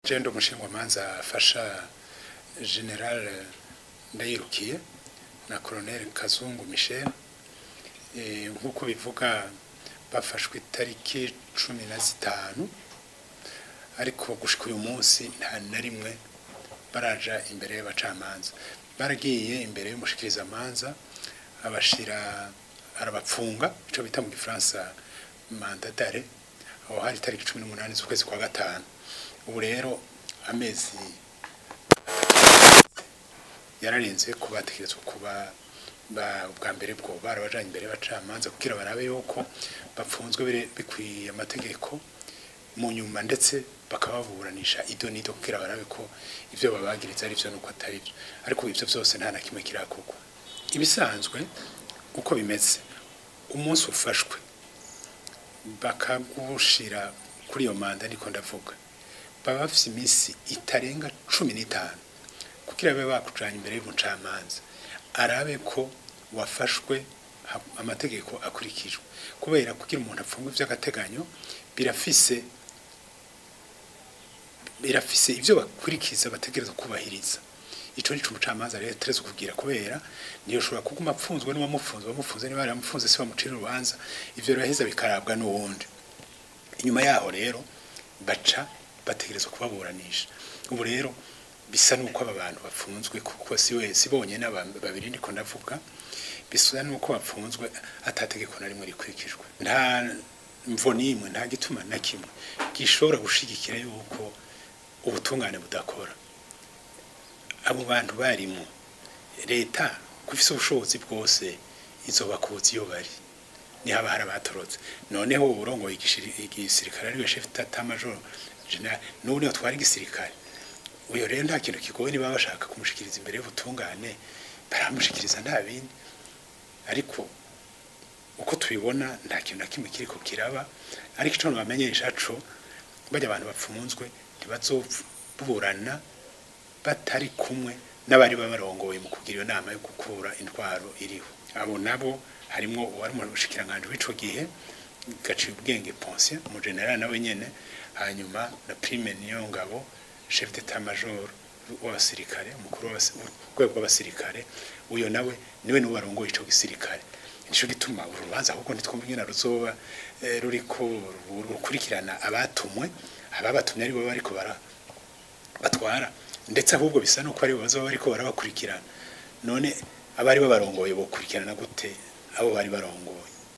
jendo umushingamanza afasha general ndayirukiye na colonel kazungu michel Eh, nk'uko bivuga bafashwe itariki cumi na zitanu ariko gushika uyu munsi nta na rimwe baraja imbere y'abacamanza baragiye imbere y'umushikirizamanza abashira arabapfunga ico bita mu gifaransa mandatare aho hari itariki cumi n'umunani z'ukwezi kwa gatanu ubu rero amezi yararenze ko bategerezwa kuba ba- bwa mbere bwo barabajanye imbere y'abacamanza kugira barabe yuko bapfunzwe bire- bikwiye amategeko mu nyuma ndetse bakababuranisha ido n'ido kugira barabe ko ivyo babagiriza ari vyo nuko atari vyo ariko ivyo vyose nta na kimwe kirakorwa ibisanzwe uko bimeze umunsi ufashwe bakagushira kuri iyo manda niko ndavuga baba bafise iminsi itarenga cumi n'itanu kugira babe bakujanye imbere y'umucamanza arabe ko wafashwe ha- amategeko akurikijwe kubera kugira umuntu apfungwe vy'agateganyo birafise birafise ivyo bakurikiza bategereza kubahiriza ico nico umucamanza rero ategerezwa kugira kubera niyo ushobora kuguma apfunzwe n'uwamufunze wamufunze niba yaramufunze si bamucira urubanza ivyo biraheza bikarabwa n'uwundi inyuma yaho rero baca bategerezwa kubaburanisha ubu rero bisa nuko aba bantu bafunzwe kuko si we si bonyene aba- babiri ndiko ndavuga bisa nuko bafunzwe atategeko na rimwe rikurikijwe nta mvo n'imwe nta gituma na kimwe gishobora gushigikira yuko ubutungane budakora abo bantu barimo leta ko ifise ubushobozi bwose izobakuza iyo bari ni haba hari abatorotse noneho urongoye igishiri- igisirikare ariwe chef d'état major general n'ubu niwe twari igisirikare uyo rero nta kintu kigoye niba bashaka kumushikiriza imbere y'ubutungane baramushikiriza nta bindi ariko uko tubibona nta kintu na kimwe kiriko kiraba ariko ico nobamenyesha co bajya abantu bapfunzwe ntibazoburana batari kumwe n'abari babarongoye mu kugira iyo nama yo gukura intwaro iriho abo nabo harimwo uwari mu bushikiranganje w'ico gihe gaciye ubwenge Ponce mu general nawe nyene hanyuma na prime niyo ngabo chef d'état major w'abasirikare umukuru w'urwego rw'abasirikare uyo nawe niwe niwe barongoye ico gisirikare nico gituma urubanza ahubwo ntitwumva ingene ruzoba eh, ruriko ru- rukurikirana abatumwe ababatumye aribo bariko bara batwara ndetse ahubwo bisa nuko aribo bazoba bariko barabakurikirana none abari babarongoye bokurikirana gute abo bari barongoye